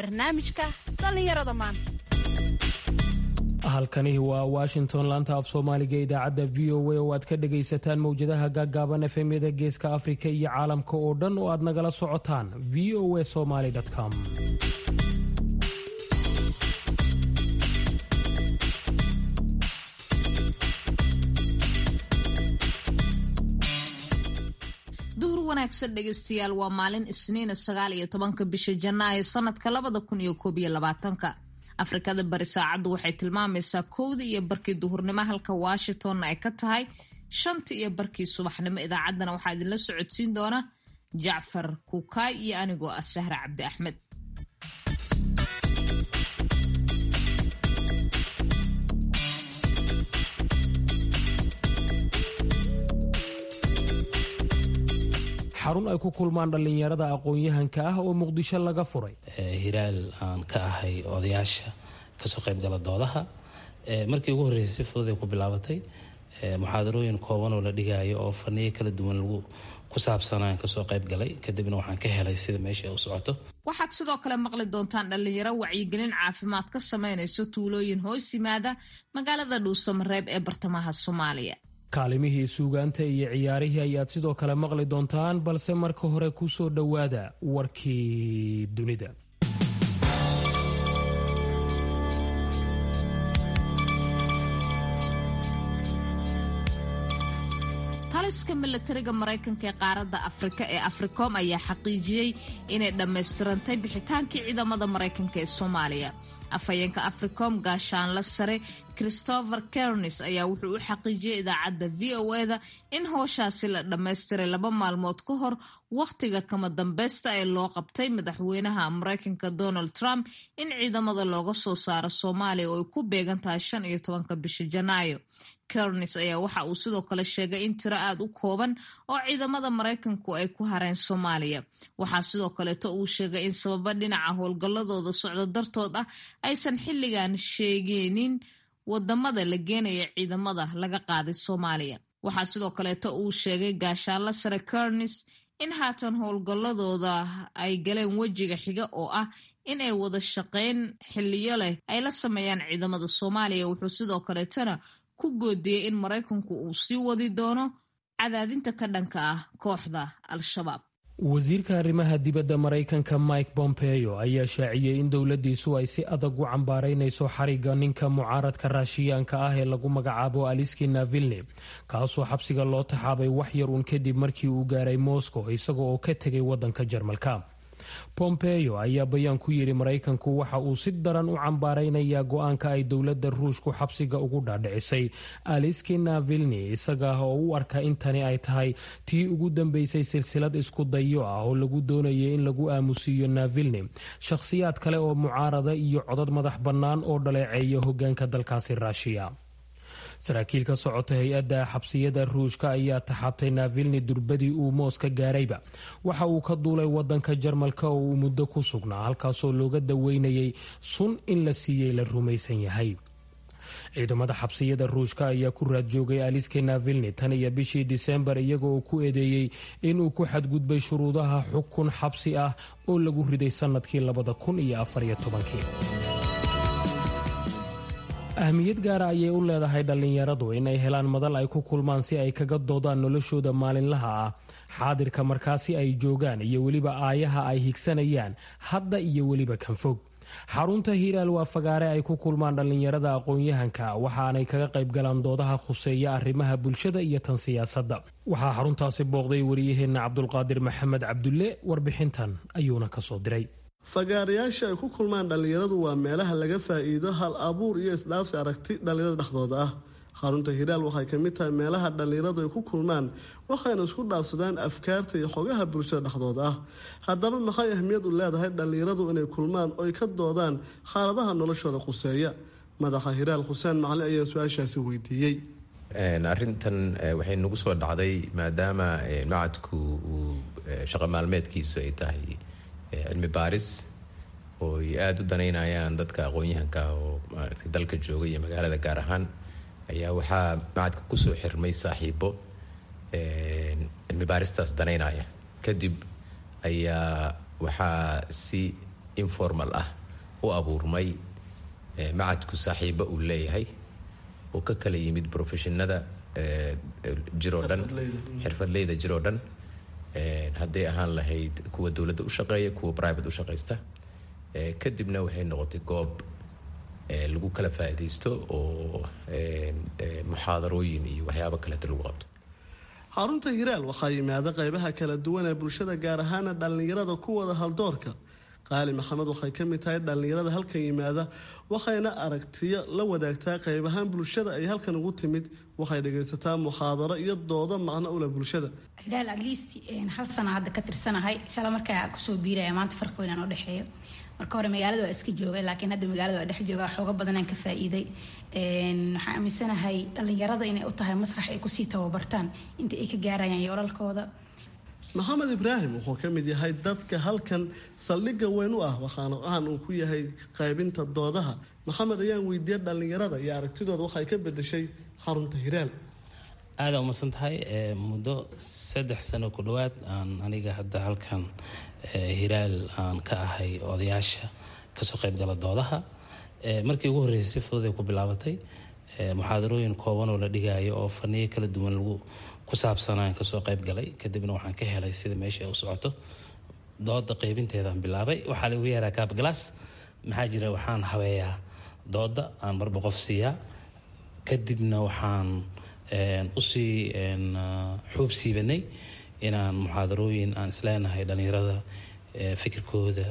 barnaamijka dhallinyarada maanta halkani waa washington laanta af soomaaliga idaacadda v o a oo aad ka dhagaysataan mowjadaha gaaggaaban efemyada geeska afrika iyo caalamka oo dhan oo aad nagala socotaan v o a somaly com duhur wanaagsan dhegeystayaal waa maalin isniina sagaal iyo tobanka bisha janaayo sanadka labada kun iyo koob iyo labaatanka afrikada bari saacaddu waxay tilmaamaysaa kowda iyo barkii duhurnimo halka washingtonna ay ka tahay shanta iyo barkii subaxnimo idaacaddana waxaa idinla socodsiin doona jacfar kuukaay iyo anigoo ah sahre cabdi axmed xarun ay ku kulmaan dhallinyarada aqoon-yahanka ah oo muqdisho laga furay hiraal aan ka ahay odayaasha kasoo qaybgala doodaha markii ugu horreysay si fudud ay ku bilaabatay muxaadarooyin kooban oo la dhigaayo oo faniyo kala duwan lagu ku saabsanaan kasoo qayb galay kadibna waxaan ka helay sida meesha u socoto waxaad sidoo kale maqli doontaan dhallinyaro wacyigelin caafimaad ka sameynayso tuulooyin hoos yimaada magaalada dhuusamareeb ee bartamaha soomaaliya kaalimihii suugaanta iyo ciyaarihii ayaad sidoo kale maqli doontaan balse marka hore ku soo dhowaada warkii dunida taliska milatariga maraykanka ee qaaradda afrika ee africom ayaa xaqiijiyey inay dhammaystirantay bixitaankii ciidamada maraykanka ee soomaaliya afhayeenka africom gaashaanla sare christopher kernis ayaa wuxuu u xaqiijiyey idaacadda v o eda in howshaasi la dhammaystiray laba maalmood ka hor wakhtiga kama dambeysta ee loo qabtay madaxweynaha maraykanka donald trump in ciidamada looga soo saaro soomaaliya oo ay ku beegan tahay shan iyo tobanka bisha janaayo kernis ayaa waxa uu sidoo kale sheegay in tiro aada u kooban oo ciidamada maraykanku ay ku hareen soomaaliya waxaa sidoo kaleeto uu sheegay in sababa dhinaca howlgalladooda socdo dartood ah aysan xilligan sheegeenin wadamada la geenaya ciidamada laga qaaday soomaaliya waxaa sidoo kaleeto uu sheegay gaashaanla sare kernis in haatan howlgalladooda ay galeen wejiga xiga oo ah in ay wada shaqeyn xiliyo leh ay la sameeyaan ciidamada soomaaliya wuxuu sidoo kaleetona ku goodiyey in maraykanku uu sii wadi doono cadaadinta ka dhanka ah kooxda al-shabaab wasiirka arrimaha dibadda maraykanka mike bompeo ayaa shaaciyey in dowladdiisu ay si adag u cambaaraynayso xariga ninka mucaaradka raashiyaanka ah ee lagu magacaabo aliski navilni kaasoo xabsiga loo taxaabay wax yar uun kadib markii uu gaaray moscow isaga oo ka tegay waddanka jarmalka bompeo ayaa bayaan ku yidhi maraykanku waxa uu si daran u cambaaraynayaa go-aanka ay dowladda ruushku xabsiga ugu dhaadhicisay aliski navilni isaga ah oo u arka in tani ay tahay tii ugu dambeysay silsilad isku dayo ah oo lagu doonayay in lagu aamusiiyo navilni shakhsiyaad kale oo mucaarada iyo codad madax bannaan oo dhaleeceeya hogaanka dalkaasi raashiya saraakiil ka socota hay-adda xabsiyada ruushka ayaa taxaabtay navilni durbadii uu moos ka gaarayba waxa uu ka duulay wadanka jarmalka oo uu muddo ku sugnaa halkaasoo looga daweynayay sun in la siiyey la rumaysan yahay ciidamada xabsiyada ruushka ayaa ku raad joogay aliske navilni tan iyo bishii disembar iyaga oo ku eedeeyey inuu ku xadgudbay shuruudaha xukun xabsi ah oo lagu riday sanadkii labada kun iyo afariyo tobankii ahmiyad gaara ayay u leedahay dhallinyaradu inay helaan madal ay ku kulmaan si ay kaga doodaan noloshooda maalinlaha ah xaadirka markaasi ay joogaan iyo weliba aayaha ay higsanayaan hadda iyo weliba kanfog xarunta hiiraal waa fagaare ay ku kulmaan dhallinyarada aqoon-yahanka waxaanay kaga qayb galaan doodaha khuseeya arrimaha bulshada iyo tan siyaasadda waxaa xaruntaasi booqday wariyaheenna cabdulqaadir maxamed cabdulle warbixintan ayuuna kasoo diray fagaarayaasha ay ku kulmaan dhallinyaradu waa meelaha laga faa'iido hal abuur iyo isdhaafsi aragti dhallinyarada dhexdooda ah xarunta hiraal waxay ka mid tahay meelaha dhallinyaradu ay ku kulmaan waxayna isku dhaafsadaan afkaarta iyo xogaha bulshada dhexdooda ah haddaba maxay ahmiyad u leedahay dhallinyaradu inay kulmaan oy ka doodaan xaaladaha noloshooda quseeya madaxa hiraal xuseen macali ayaa su-aashaasi weydiiyey arrintan waxay nagu soo dhacday maadaama macadku uu shaqo maalmeedkiisu ay tahay cilmi baaris oo ay aada u danaynayaan dadka aqoon-yahanka oo maaragtay dalka jooga iyo magaalada gaar ahaan ayaa waxaa macadka kusoo xirmay saaxiibo cilmi baaristaas danaynaya kadib ayaa waxaa si informal ah u abuurmay macadku saaxiibo uu leeyahay oo ka kala yimid profeshinada jiroo dhan xirfadleyda jiroo dhan hadday ahaan lahayd kuwa dowladda u shaqeeya kuwa private u shaqaysta kadibna waxay noqotay goob lagu kala faa'iidaysto oo muxaadarooyin iyo waxyaabo kaleeto lagu qabto xarunta hiraal waxaa yimaada qaybaha kala duwan ee bulshada gaar ahaana dhallinyarada kuwada haldoorka qaali maxamed waxay ka mid tahay dhallinyarada halkan yimaada waxayna aragtiyo la wadaagtaa qayb ahaan bulshada ay halkan ugu timid waxay dhagaysataa muxaadaro iyo doodo macno ule bulshada hilaal atleast hal sana hadda ka tirsanahay shala markaa kusoo biiraya maanta farqi weynaan u dhexeeyo marka hore magaalada waa iska joogay laakiin hadda magaalada waa dhex joogaa xooga badanaan ka faa'iiday waxaan aaminsanahay dhallinyarada inay u tahay masrax ay kusii tababartaan inta ay ka gaarayaan yoolalkooda maxamed ibraahim wuxuu ka mid yahay dadka halkan saldhigga weyn u ah waxaana ahan uu ku yahay qaybinta doodaha maxamed ayaan weydiiyey dhallinyarada iyo aragtidooda waxay ka bedeshay xarunta hiraal aada umadsan tahay muddo saddex sano ku dhowaad aan aniga hadda halkan hiraal aan ka ahay odayaasha kasoo qaybgala doodaha markii ugu horreysay si fudud ay ku bilaabatay muxaadarooyin kooban oo la dhigaayo oo faniyo kala duwan lagu ku saabsanaan kasoo qayb galay kadibna waxaan ka helay sida meesha ay u socoto dooda qaybinteedaan bilaabay waxaa lagu yeeraa kaabgalaas maxaa jira waxaan habeeyaa dooda aan marba qof siiyaa kadibna waxaan usii xuub siibanay inaan muxaadarooyin aan isleenahay dhallinyarada fikirkooda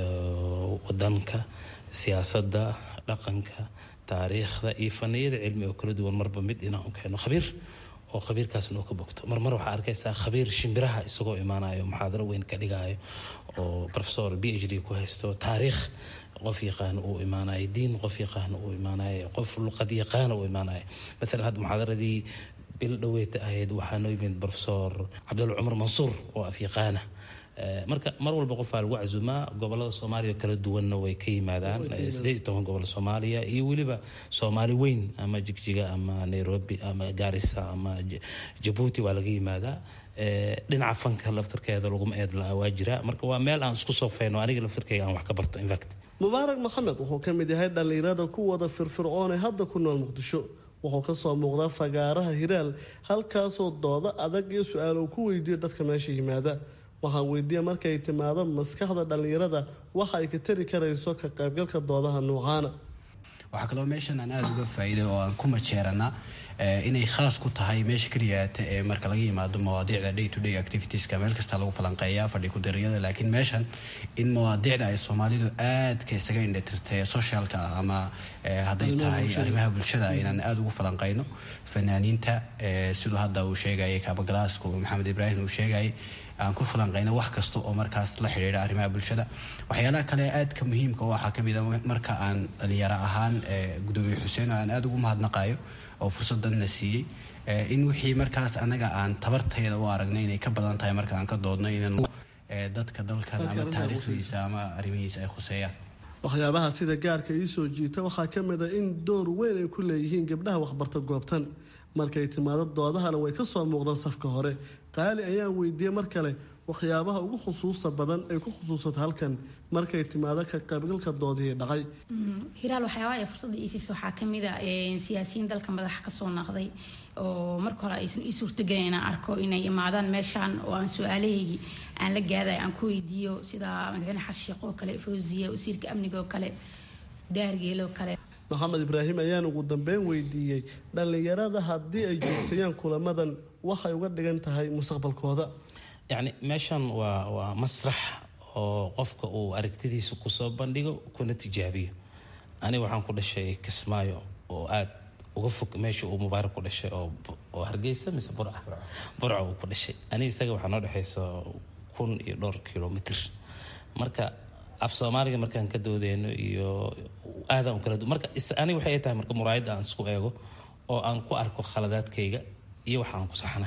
wadanka siyaasadda dhaqanka taariikhda iyo faniyada cilmi oo kala duwan marba mid inaan u keeno khabiir oo khabiirkaasna oo ka bogto marmar waxaa arkaysaa khabiir shimbiraha isagoo imaanayo muxaadaro weyn ka dhigaayo oo professor b h d ku haysto taariikh qof yaqaana uu imaanayo diin qof yaqaana uu imaanayo qof luqad yaqaana uu imaanayo maalan hadda muxaadaradii bil dhaweyta ahayd waxaa noo yimid professor cabdulla cumar mansuur oo afyaqaana marka mar walba qofaa lagu casuumaa gobolada soomaaliya kala duwanna way ka yimaadaan sideed iyo toban gobol soomaaliya iyo weliba soomaali weyn ama jigjiga ama nairobi ama garissa ama jabuuti waa laga yimaadaa dhinaca fanka laftarkeeda laguma eed la waa jira marka waa meel aan isku sofeyno aniga laftarkeyga aan wax ka barto infact mubaarak maxamed wuxuu ka mid yahay dhallinyarada ku wada firfircoon ee hadda ku nool muqdisho wuxuu kasoo muuqdaa fagaaraha hiraal halkaasoo doodo adag iyo su-aal uu ku weydiiyo dadka meesha yimaada waxaan weydiiya markay timaado maskaxda dhallinyarada waxa ay ka tari karayso ka qaybgalka doodaha nuucaana waxaa kaloo meeshan aan aada uga faa'iiday oo aan ku majeeranaa inay khaas ku tahay meesha keliyaata ee marka laga yimaado mawaadiicda day to day activitieska meel kasta lagu falanqeeyaa fadhi ku-dariyada laakiin meeshan in mawaadiicda ay soomaalidu aadka isaga indhatirtay socialka ah ama hadday tahay arrimaha bulshada inaan aada ugu falanqeyno fanaaniinta siduu hadda uu sheegayay kaabagalaasku maxamed ibraahim uu sheegayay aan ku falanqeyno wax kasta oo markaas la xidhiidha arrimaha bulshada waxyaalaha kale aadka muhiimka waxaa kamid a marka aan dhalinyaro ahaan gudoomiye xuseen oo aan aada ugu mahadnaqayo oo fursadana siiyey in wixii markaas anaga aan tabartayda u aragnay inay ka badan tahay marka aan ka doodno inaan dadka dalkan ama taariikhdiisa ama arrimihiisa ay khuseeyaan waxyaabaha sida gaarka ii soo jiita waxaa ka mid a in door weyn ay ku leeyihiin gabdhaha waxbarta goobtan markay timaado doodahana way ka soo muuqdaan safka hore qaali ayaan weydiiyey mar kale waxyaabaha ugu khusuusta badan ay ku khusuusata halkan markay timaado ka qaybgalka doodihii dhacay hiraal waxyaabaha ee fursadda iisiis waxaa ka mid a siyaasiyiin dalka madaxa kasoo naqday oo marka hore aysan ii suurtagelin inaan arko inay imaadaan meeshaan oo aan su-aalahaygii aan la gaadayo aan ku weydiiyo sida madaxweyne xasan sheekh oo kale fawziya wasiirka amniga oo kale daargeel oo kale maxamed ibraahim ayaan ugu dambeyn weydiiyey dhallinyarada haddii ay joogtayaan kulamadan waxay uga dhigan tahay mustaqbalkooda yacni meeshan waa waa masrax oo qofka uu aragtidiisa kusoo bandhigo kuna tijaabiyo aniga waxaan ku dhashay kismaayo oo aada uga fog meesha uu mubaarak ku dhashay oo oo hargeysa mise burca burca uu ku dhashay aniga isaga waxaa noo dhexaysa kun iyo dhowr kilomitr marka af soomaaliga markaan ka doodeyno iyo aadaan kala du marka aniga waxay tahay marka muraayadda aan isku eego oo aan ku arko khaladaadkayga iyo waxa aan ku saxnay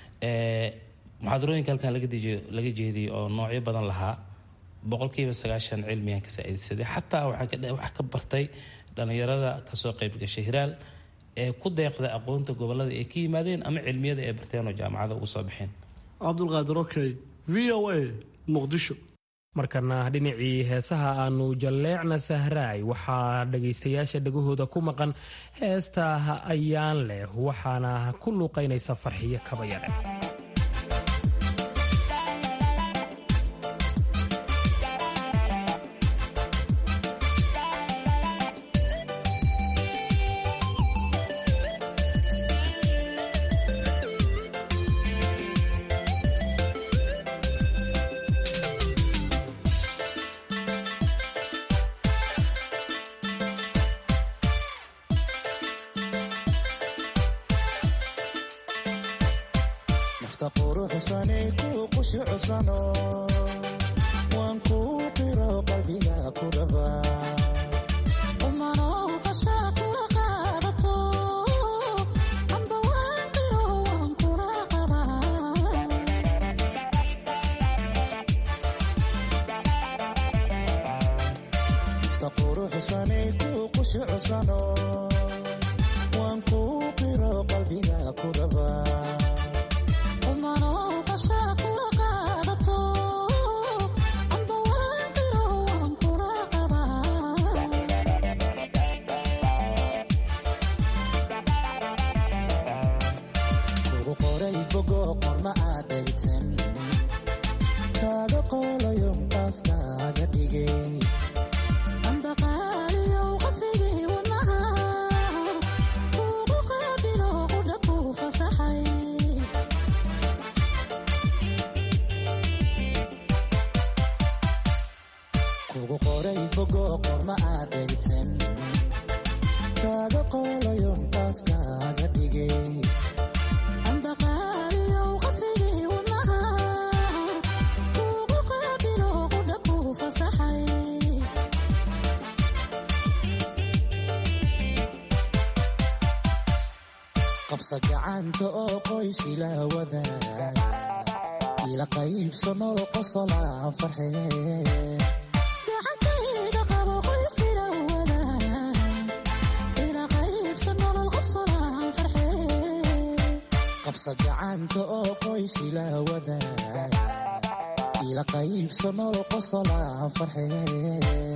muxaadarooyinka halkan laga jeediyay oo noocyo badan lahaa boqolkiiba sagaashan cilmigaan ka saaidsaday xataa waxaa ka bartay dhallinyarada kasoo qayb gashay hiraal ee ku deeqda aqoonta gobolada ay ka yimaadeen ama cilmiyada ay barteen oo jaamacada ugu soo baxeen cabdulqaadir okey v o a muqdisho markana dhinacii heesaha aanu jalleecna sahraay waxaa dhagaystayaasha dhegahooda ku maqan heesta ayaan leh waxaana ku luuqaynaysa farxiyo kabayare qabsa gacanta oo qoys ila wadaa ila qaybso noo qosolaan farxee qabsa gacanta oo qoys ila wadaa ila qaybso noo qosolaan farxee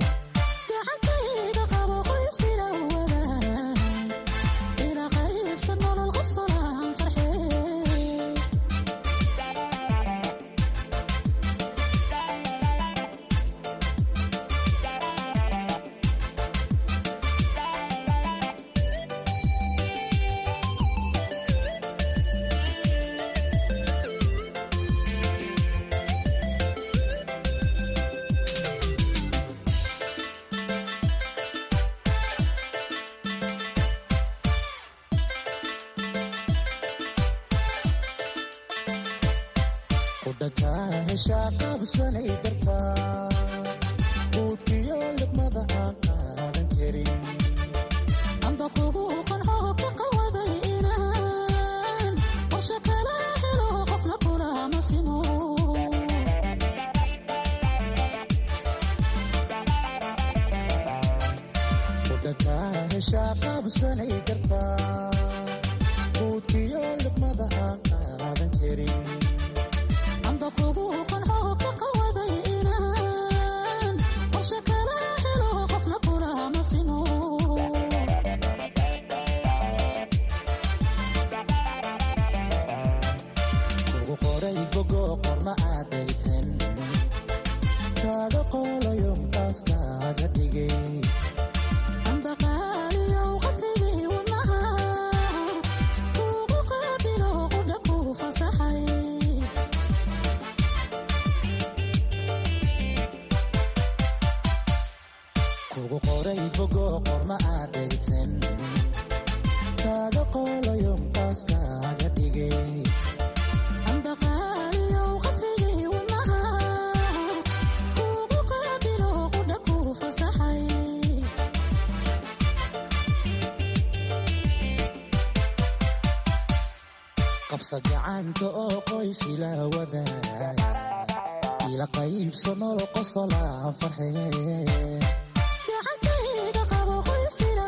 udhakaa heshaa qaabsanay dartaa buudkiyo libmada aan qaadan karin amba kugu qanco ka qawaday inaan qorshe kala helo qofna kulama simo udhakaa heshaa qaabsanay dartaa buudkiyo libmada aan qaadan karin amba kugu qanco ka qawaday inaan qorshe kala helo qofna kulama simo kugu qoray bogo qorma aadaytan kaaga qoolayo qaas kaaga dhigay amba qaaliyow qasrigii wadnaha kugu qaabilo qudha ku fasaxay kugu qoray bogo qorma aadaytan kaaga qoolayo qaas kaaga dhigay amba qaaliyow qasrigii wadnaha kugu qaabilo qudha ku fasaxay qabsa gacanta oo qoys ila wadaa ila qaybso noo qosolaan farxee gacantayda qabo qoysila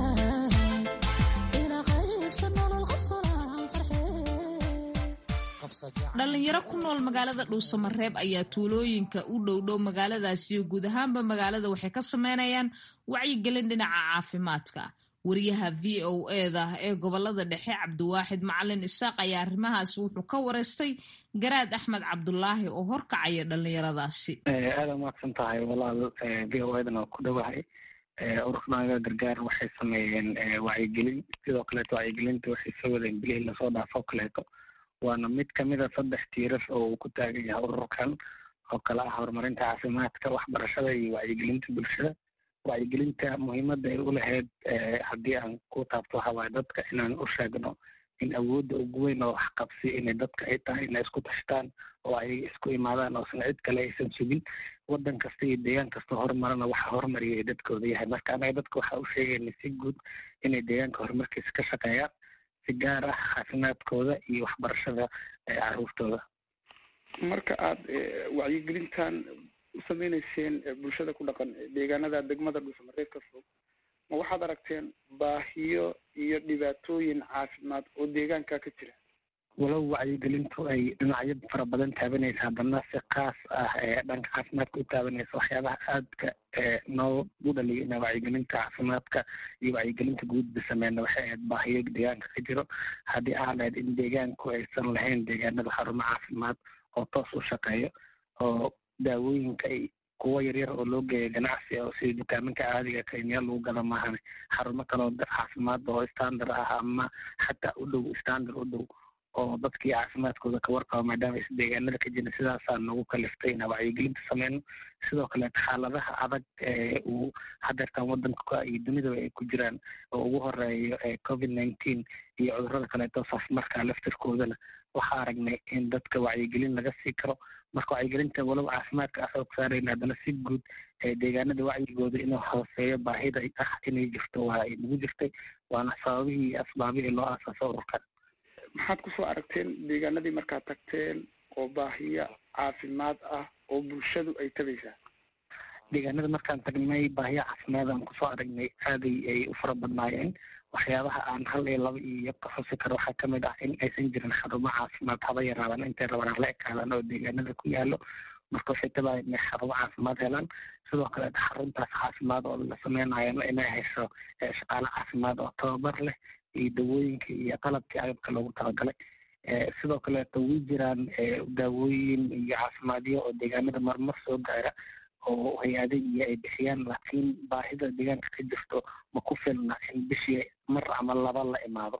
wadaa ila qaybsa nolol qosolaan farxee dhalinyaro ku nool magaalada dhuusamareeb ayaa tuulooyinka u dhowdhow magaaladaasi iyo guud ahaanba magaalada waxay ka sameynayaan wacyigelin dhinaca caafimaadka wariyaha v o eda ee gobolada dhexe cabdiwaaxid macalin isaaq ayaa arrimahaasi wuxuu ka wareystay garaad axmed cabdulaahi oo horkacaya dhalinyaradaasi aada umaqsan tahay walaal v o edan oo ku dhowahay ururkanaga gargaar waxay sameeyeen wacyigelin sidoo kaleeto wacyigelinta waxay soo wadeen bilihii lasoo dhaafo kaleeto waana mid kamida saddex tiirar oo uu ku taagan yahay ururkan oo kale ah horumarinta caafimaadka waxbarashada iyo wacyigelinta bulshada wacyigelinta muhiimadda ay u lahayd haddii aan ku taabto waxa waaye dadka inaan u sheegno in awoodda ugu weyn oo waxqabsi inay dadka ay tahay inay isku tashtaan oo ay isku imaadaan oosan cid kale aysan sugin waddan kasta iyo deegaan kasta horumarana waxa horumariyay dadkooda yahay marka anaga dadka waxa u sheegayna si guud inay deegaanka horumarkiisa ka shaqeeyaan si gaar ah caafimaadkooda iyo waxbarashada caruurtooda marka aada wacyigelintan u sameyneyseen bulshada ku dhaqan deegaanada degmada dhuusamareeb ka fog ma waxaad aragteen baahiyo iyo dhibaatooyin caafimaad oo deegaanka ka jira walow wacyigelintu ay dhinacyo fara badan taabanaysa haddana si kaas ah ee dhanka caafimaadka u taabanaysa waxyaabaha aadka noogu dhaliya ina wacyigelinta caafimaadka iyo wacyigelinta guudba sameyna waxay ahayd baahiyo deegaanka ka jiro haddii aan ahayd in deegaanku aysan lahayn deegaanada xarumo caafimaad oo toos u shaqeeyo oo daawooyinka ay kuwo yaryar oo loo geeya ganacsi oo sida dukaamanka caadiga kenya lagu gada maahan xarumo kaloo caafimaad oo standard ah ama xataa u dhow standard u dhow oo dadkii caafimaadkooda ka warqaba maadaama is deegaanada ka jirin sidaasaa nagu kaliftay inaa wacyigelinta sameyno sidoo kaleeto xaaladaha adag ee uu hadeertan wadanka iyo dunidaba ay ku jiraan oo ugu horeeyo covid nineteen iyo cudurada kaleeto safmarka laftirkoodana waxaa aragnay in dadka wacyigelin laga sii karo marka wacyigelinta walow caafimaadka a xoog saarayna haddana si guud deegaanada wacyigooda inuu hooseeyo baahida ah inay jirto waa ay nagu jirtay waana sababihii iyo asbaabihii loo aasaaso ururkan maxaad kusoo aragteen deegaanadii markaad tagteen oo baahiya caafimaad ah oo bulshadu ay tabaysaa deegaanada markaan tagnay baahiya caafimaad aan kusoo aragnay aaday ay u fara badnaayeen waxyaabaha aan hal iyo laba iyo ka xusi karo waxaa kamid ah in aysan jirin xarumo caafimaad haba yaraadaan intay rabaan hala ekaadaan oo deegaanada ku yaalo marka waxay tabaaya inay xarumo caafimaad helaan sidoo kaleeto xaruntaas caafimaad oo la sameynayana inay hesho shaqaale caafimaad oo tababar leh iyo dawooyinka iyo qalabkii agabka loogu talagalay sidoo kaleeto way jiraan daawooyin iyo caafimaadyo oo deegaanada marmar soo gaara oo hay-adihi ay bixiyaan laakiin baahida deegaanka ka jirto ma ku filna in bishii mar ama laba la imaado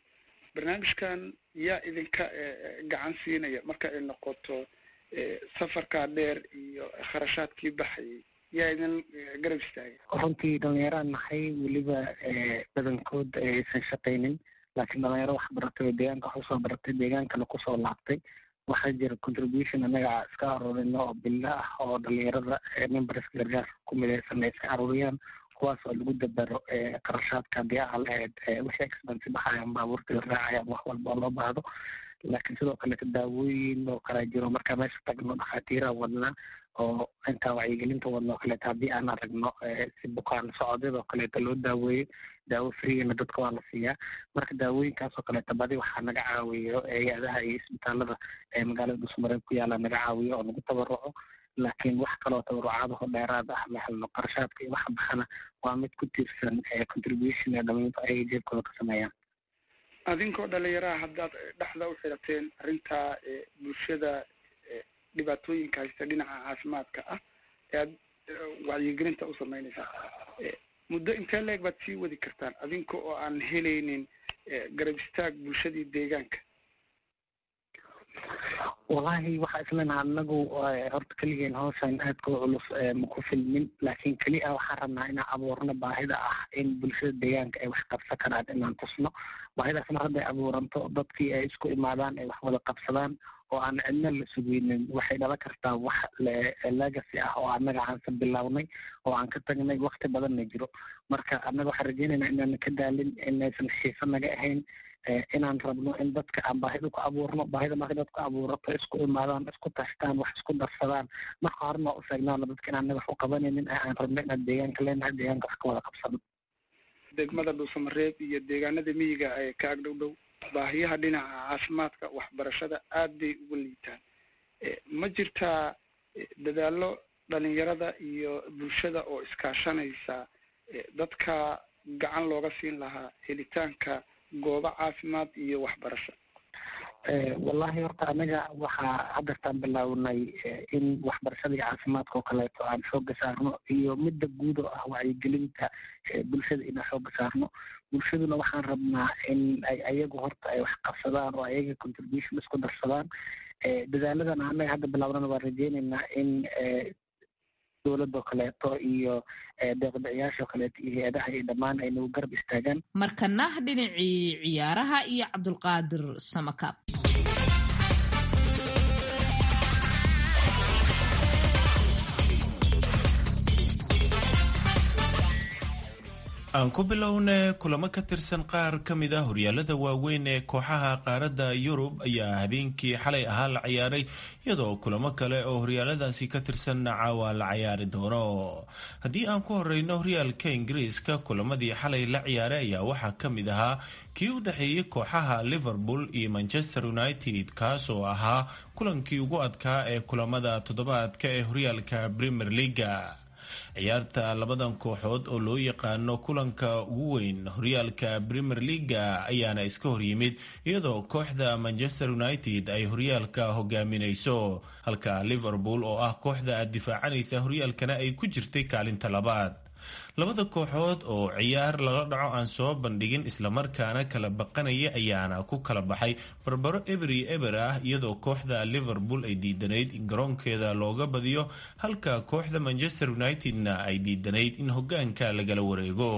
barnaamijkan yaa idinka gacan siinaya marka ay noqoto safarkaa dheer iyo kharashaadkii baxayay yaa idin garab istaagay runtii dhalinyaraan nahay weliba badankood aysan shaqaynin laakiin dhalinyaro wax baratay oo deegaanka wax usoo baratay deegaankana kusoo laabtay waxaa jira contribution anaga iska aruurino oo bilo ah oo dhalinyarada memberska gargaarka ku midaysan ay iska aruuriyaan kuwaas oo lagu dabaro qarashaadka haddii aa lahayd wixii expense baxayaan baabuurta la raacayaan wax walba oo loo baahdo laakiin sidoo kaleeto daawooyin oo kalaa jiro markaa meesha tagno dhakhaatiiraan wadnaa oo intaa wacyigelinta wadno oo kaleeto haddii aan aragno si bukaan socodyada oo kaleeto loo daaweeyo daawo freena dadka waa la siiyaa marka daawooyinkaas oo kaleeto badi waxaa naga caawiyo hay-adaha iyo isbitaalada ee magaalada dhusmareeb ku yaala naga caawiyo oo nagu tabaruco laakiin wax kaloo tabarucaadaho dheeraad ah ma helno qarashaadka iyo waxa baxana waa mid ku tiirsan contribution ee dhalinyarta ay jeebkooda ka sameeyaan adinkoo dhalinyaraha haddaad dhexda u xirateen arrintaa bulshada dhibaatooyinka haysta dhinaca caafimaadka ah ee aad wacyigelinta u sameynaysaa muddo intee leeg baad sii wadi kartaan adinka oo aan helaynin garab istaag bulshadii deegaanka wallaahi waxaa islenaha anagu horta keligeen hawshan aadka u culus maku filmin laakiin keli a waxaan rabnaa inaan abuurno baahida ah in bulshada deegaanka ay wax qabsan karaan inaan tusno baahidaas mar hadday abuuranto dadkii ay isku imaadaan ay wax wada qabsadaan oo aan cidna la sugeynin waxay dhala kartaa wax legacy ah oo annaga aansan bilownay oo aan ka tagnay wakti badanna jiro marka annaga waxaan rajeynaynaa inaan ka daalin inaysan xiiso naga ahayn inaan rabno in dadka aan baahida ku abuurno baahida marka dadku abuurato isku imaadaan isku tashtaan wax isku darsadaan marka horena u sheegnaano dadka inaan naga wax u qabanaynin aan rabno inaan deegaanka leenahay deegaanka wax ka wada qabsano degmada dhuusamareeb iyo deegaanada miyiga ee ka ag dhow dhow baahiyaha dhinaca caafimaadka waxbarashada aad bay uga liitaan ma jirtaa dadaallo dhalinyarada iyo bulshada oo iskaashanaysa dadka gacan looga siin lahaa helitaanka goobo caafimaad iyo waxbarasho wallahi horta anaga waxaa haddartaan bilaawnay in waxbarashada iyo caafimaadka oo kaleeto aan xooga saarno iyo midda guud oo ah wacyigelinta bulshada inaan xooga saarno bulshaduna waxaan rabnaa in ay ayagu horta ay wax qabsadaan oo ayaga contribution isku darsadaan dadaaladana anaga hadda bilawnana waan rajeyneynaa in dowladoo kaleeto iyo deeqbixiyaashoo kaleeto iyo hay-adaha iyo dhammaan ay nagu garab istaagaan markana dhinacii ciyaaraha iyo cabdulqaadir samakaab aan ku bilowne kulamo ka tirsan qaar ka mid ah horyaalada waaweyn ee kooxaha qaaradda yurub ayaa habeenkii xalay ahaa la ciyaaray iyadoo kulamo kale oo horyaaladaasi ka tirsanna caawa la cayaari doono haddii aan ku horeyno horyaalka ingiriiska kulamadii xalay la ciyaaray ayaa waxaa ka mid ahaa kii u dhexeeyey kooxaha liverpool iyo manchester united kaas oo ahaa kulankii ugu adkaa ee kulamada toddobaadka ee horyaalka premier leaga ciyaarta labadan kooxood oo loo yaqaano kulanka ugu weyn horyaalka premier leaga ayaana iska horyimid iyadoo kooxda manchester united ay horyaalka hogaaminayso halka liverpool oo ah kooxda difaacanaysa horyaalkana ay ku jirtay kaalinta labaad labada kooxood oo ciyaar lala dhaco aan soo bandhigin islamarkaana kala baqanaya ayaana ku kala baxay barbaro eberi eber ah iyadoo kooxda liverpool ay diidanayd in garoonkeeda looga badiyo halka kooxda manchester united-na ay diidanayd in hogaanka lagala wareego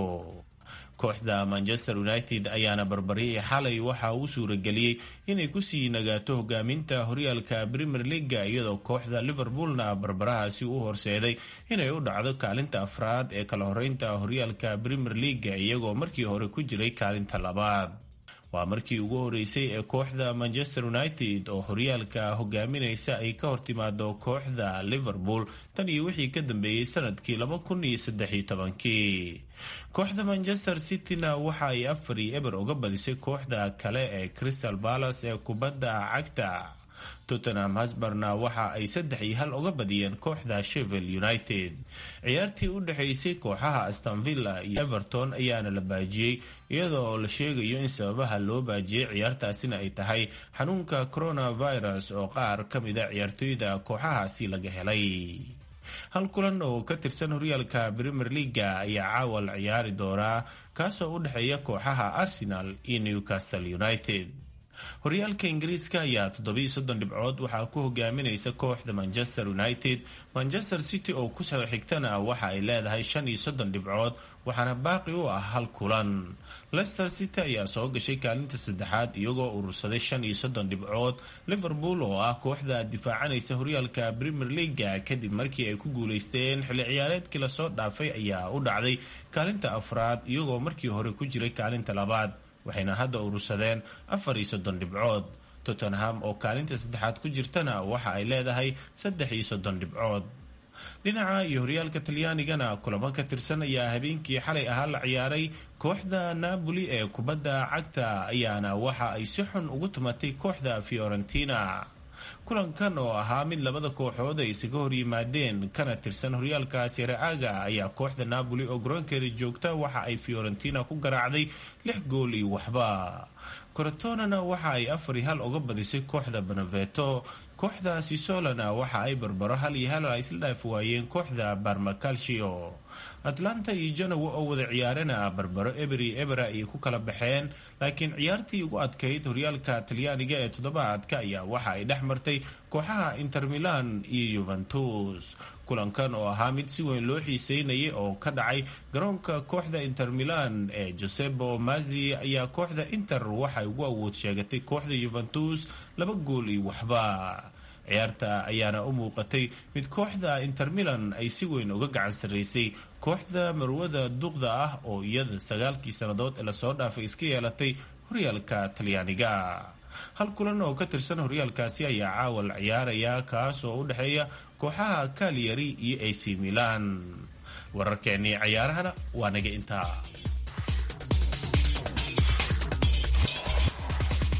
kooxda manchester united ayaana barbaryay xalay waxa uu suurageliyey inay kusii nagaato hogaaminta horyaalka premier leaga iyadoo kooxda liverpoolna barbarahaasi u horseeday inay u dhacdo kaalinta afraad ee kala horeynta horyaalka premier leaga iyagoo markii hore ku jiray kaalinta labaad waa markii ugu horeysay ee kooxda manchester united oo horyaalka hogaaminaysa ay ka hortimaado kooxda liverpool tan iyo wixii ka dambeeyey sanadkii laba kun iyo saddex iyo tobankii kooxda manchester cityna waxa ay afar iyo eber uga badisay kooxda kale ee crystal palace ee kubadda cagta tottenham hasbarna waxa ay saddex iyo hal uga badiyeen kooxda shevel united ciyaartii u dhexaysay kooxaha astonvilla iyo everton ayaana la baajiyey iyadoo la sheegayo in sababaha loo baajiyey ciyaartaasina ay tahay xanuunka coronavirus oo qaar ka mida ciyaartooyda kooxahaasi laga helay hal kulan oo ka tirsan horyaalka premier leaga ayaa caawa la ciyaari doonaa kaasoo u dhexeeya kooxaha arsenal iyo newcastle united horyaalka ingiriiska ayaa toddobiiyo soddon dhibcood waxaa ku hogaaminaysa kooxda manchester united manchester city oo kusoo xigtana waxa ay leedahay shan iyo soddon dhibcood waxaana baaqi u ah hal kulan leicester city ayaa soo gashay kaalinta saddexaad iyagoo urursaday shan iyo soddon dhibcood liverpool oo ah kooxda difaacanaysa horyaalka premier leaga kadib markii ay ku guuleysteen xilli ciyaareedkii lasoo dhaafay ayaa u dhacday kaalinta afraad iyagoo markii hore ku jiray kaalinta labaad waxayna hadda urursadeen afar iyo soddon dhibcood tottenham oo kaalinta saddexaad ku jirtana waxa ay leedahay saddex iyo soddon dhibcood dhinaca iyo horyaalka talyaanigana kulamo ka tirsan ayaa habeenkii xalay ahaa la ciyaaray kooxda napoli ee kubadda cagta ayaana waxa ay si xun ugu tumatay kooxda fiorentina kulankan oo ahaa mid labada kooxood ay isaga horyimaadeen kana tirsan horyaalka sereaga ayaa kooxda napoli oo garoonkeeda joogta waxa ay fiorentina ku garaacday lix gool iyo waxba corotonana waxa ay afar iyo hal uga badisay kooxda beneveto kooxda sisolana waxa ay barbaro hal iyo hal isla dhaaf waayeen kooxda barmacalcio atlanta iyo janowa oo wada ciyaarana barbaro eberi ebera ayay ku kala baxeen laakiin ciyaartii ugu adkayd horyaalka talyaaniga ee toddobaadka ayaa waxa ay dhex martay kooxaha inter milan iyo yuventus kulankan oo ahaa mid si weyn loo xiiseynayay oo ka dhacay garoonka kooxda inter milan ee josebo mazi ayaa kooxda inter waxay ugu awood sheegatay kooxda yuventus laba gool iyo waxba ciyaarta ayaana u muuqatay mid kooxda inter milan ay si weyn uga gacan sarraysay kooxda marwada duqda ah oo iyada sagaalkii sannadood ee lasoo dhaafay iska yeelatay horyaalka talyaaniga hal kulan oo ka tirsan horyaalkaasi ayaa caawa la ciyaaraya kaas oo u dhexeeya kooxaha kaliyari iyo ac milan wararkeennii cayaarahana waa naga intaa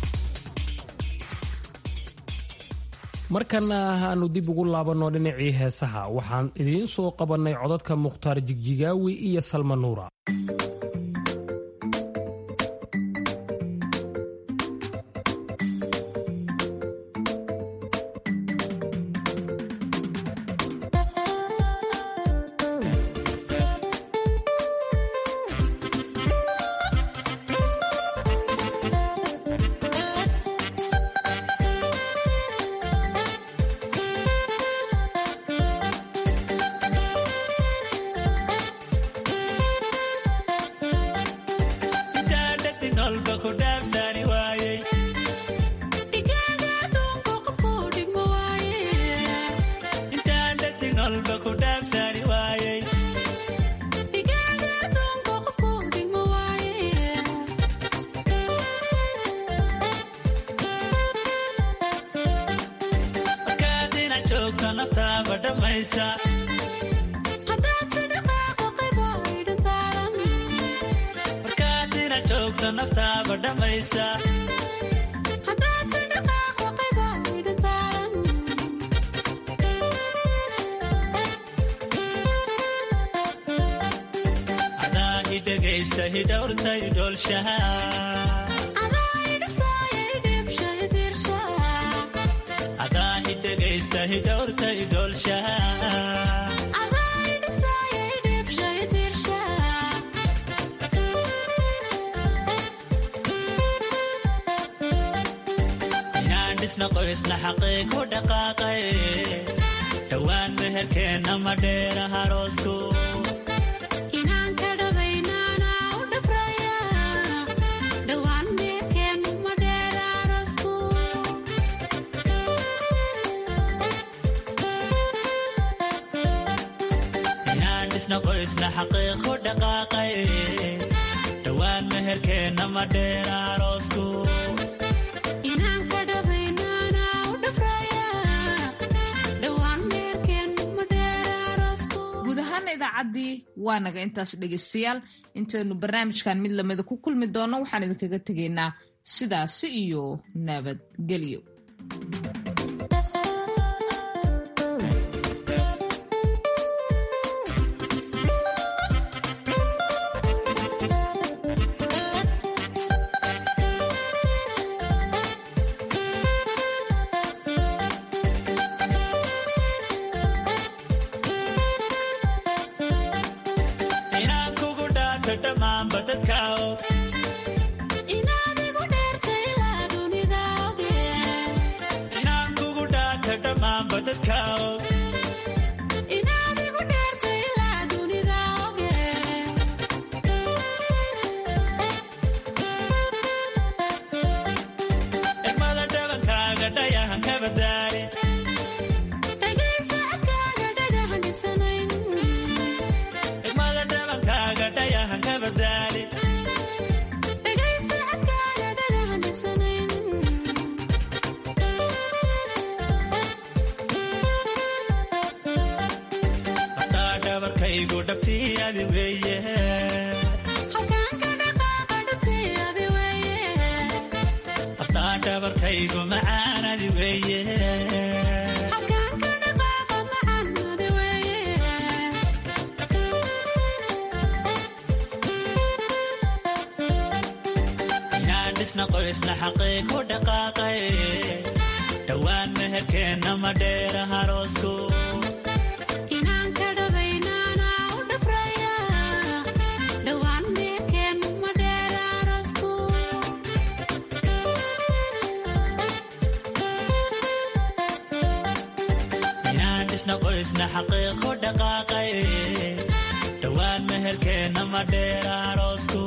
markana aanu dib ugu laabanno dhinacii heesaha waxaan idiin soo qabannay codadka mukhtaar jigjigaawi iyo salma nuura dhowaan meherkeenna ma dheera haroosku inaan dhisna qoysna xaqiiqu dhaqaaqay dhowaan meherkeenna ma dheera haroosku idaacadii waa naga intaas dhegaystayaal intaynu barnaamijkan mid lamida ku kulmi doonno waxaan idinkaga tegaynaa sidaasi iyo nabadgelyo dhowaan meherkeenna ma dheera haroosku inaan dhisna qoysna xaqiiqu dhaqaaqay dhowaan meherkeenna ma dheera haroosku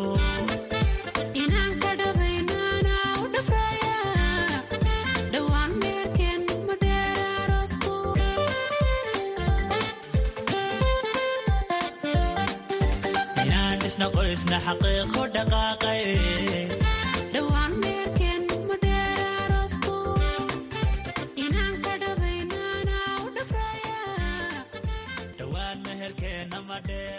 dhisna qoysna xaqiiqu dhaqaaqay dhowaan meerkeen ma dheera aroosku inaan ka dhabaynana u dhafraya dhowaan meherkeenna ma dheera